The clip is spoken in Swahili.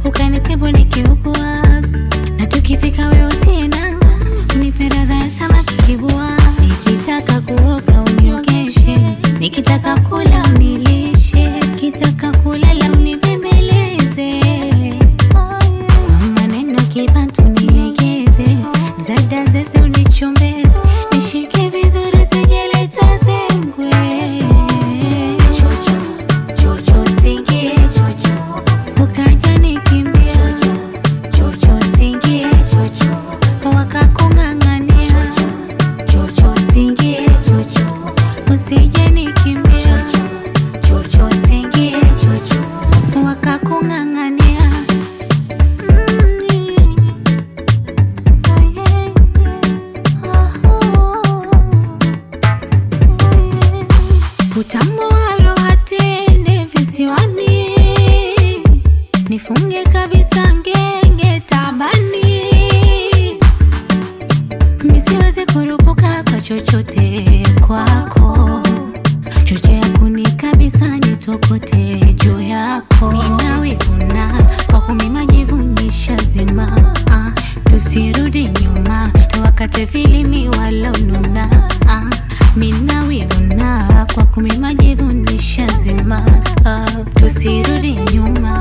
ukanitibu nikiugua, na tukifika wewe utie nanga, unipe radha ya samaki kibua. Nikitaka kuoga uniogeshe, nikitaka kula unilishe, nikitaka kulala unibembeleze, kwa maneno kibantu nilegeze, zada zeze unichombeze, nishike vizuri sijeleta zengwe. Chocho, chocho singie chocho, ukaja nikimbia chocho, chocho singie chocho, wakakung'ang'ania chocho, chocho singie chocho, usije nikimbia chocho, chocho singie chocho, wakakung'ang'ania Mm, oh yeah, oh. Utamu wa roho tende visiwani, nifunge kabisa ngenge tabani, nisiweze kurupuka kwa chochote kwako, chochea kuni kabisa nitokote juu yako, ninawivuna kwa kumi majivu nishazima, ah, tusirudi nyuma tuwakate filimi walonuna ah, minawivuna kwa kumi majivu nishazima ah, tusirudi nyuma